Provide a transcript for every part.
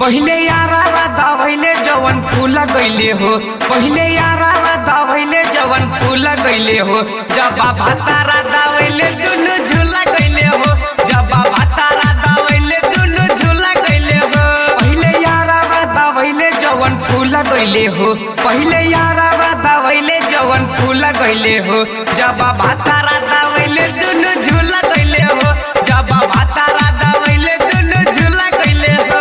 पहिले यारावा दवैले जवन फूल गईले हो पहिले यारावा दवैले जवन फूल गईले हो जब भातारा दवैले दुनु झूला गईले हो जब भातारा दवैले दुनु झूला गईले हो पहिले यारावा दवैले जवन फूल गईले हो पहिले यारावा दवैले जवन फूल गईले हो जब भातारा दवैले दुनु झूला गईले हो जब भातारा दवैले दुनु झूला गईले हो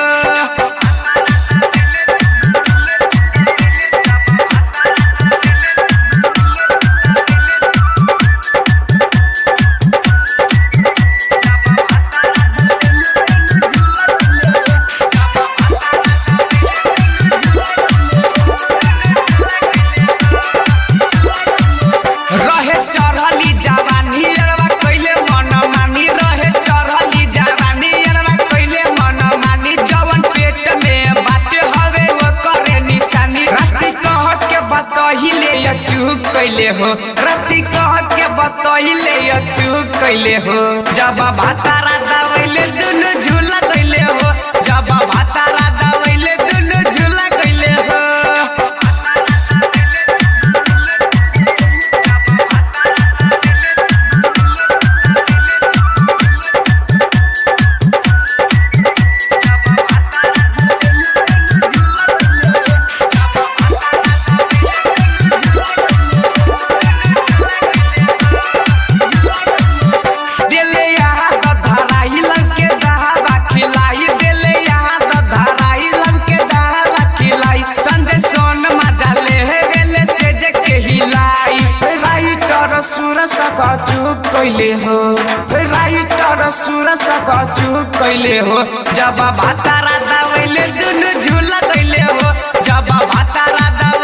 रहे चढ़ली जवानी अरवा कइले मन मानी रहे चढ़ली जवानी अरवा कइले मन मानी जवन पेट में बाटे हवे वो करे निशानी राती कह के बतहिले या चूक कइले हो राती कह के बतहिले या चूक कइले हो जब भातारा दवैले दुनु झूला कइले हो जब भातारा दवैले दुनु झूला कइले हो देले यहाँ त धराई लंके दहावा खिलाई देले यहाँ त धराई लंके दहावा खिलाई संजय सोन मजा ले हे गेले से जे के हिलाई राइटर सुर सक चुक कइले हो राइटर सुर सक चुक कइले हो जब भातारा दवैले दुनु झूला कइले हो जब भातारा दवैले